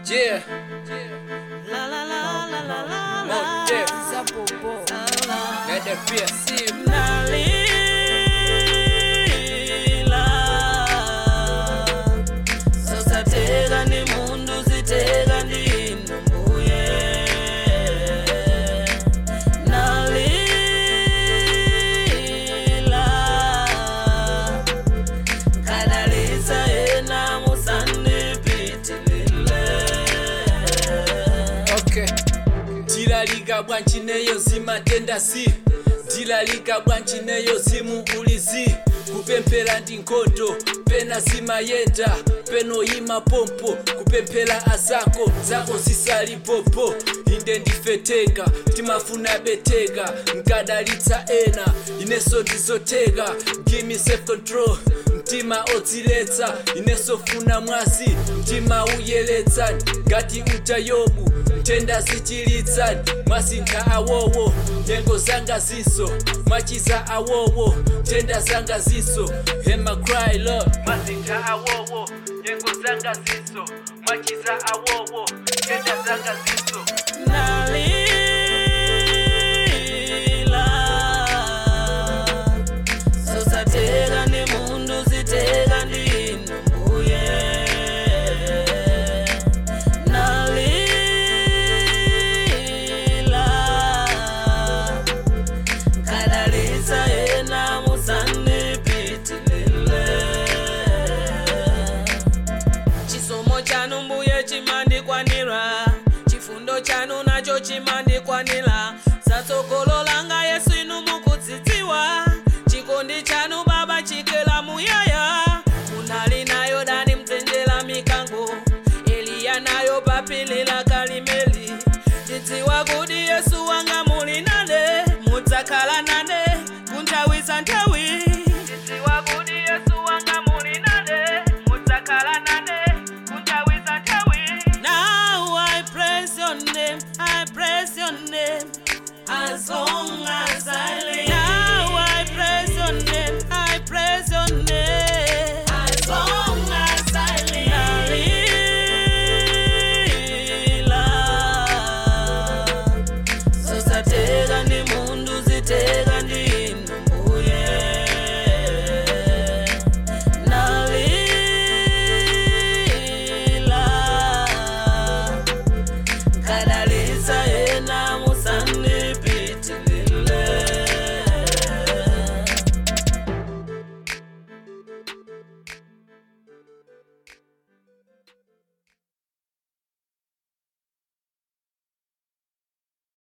Yeah, La la la la la la la. More depth. Zabobo. let the fear see. Nalila. Sosateka ni mundu siteka ndinu mbuye. Nalila. Kadalisa ena musandipitilile. Okay. Tilalika bwanji neyo zimatenda si tilalika bwanji neyo zimuulizi kupemphera ndi nkhondo pena zimayenda penoyima pompo kupemphera azako zako zisalipopo inde ndifeteka timafuna beteka nkadalitsa ena ineso ndizoteka gimme self control mtima odziletsa ineso funa mwasi mtima uyeletsani ngati uta yobu ntenda zichilitsani mwasintha awowo nyengo zanga ziso mwachiza awowo ntenda zanga ziso hema cry lord mwasintha awowo nyengo zanga ziso mwachiza awowo ntenda zanga ziso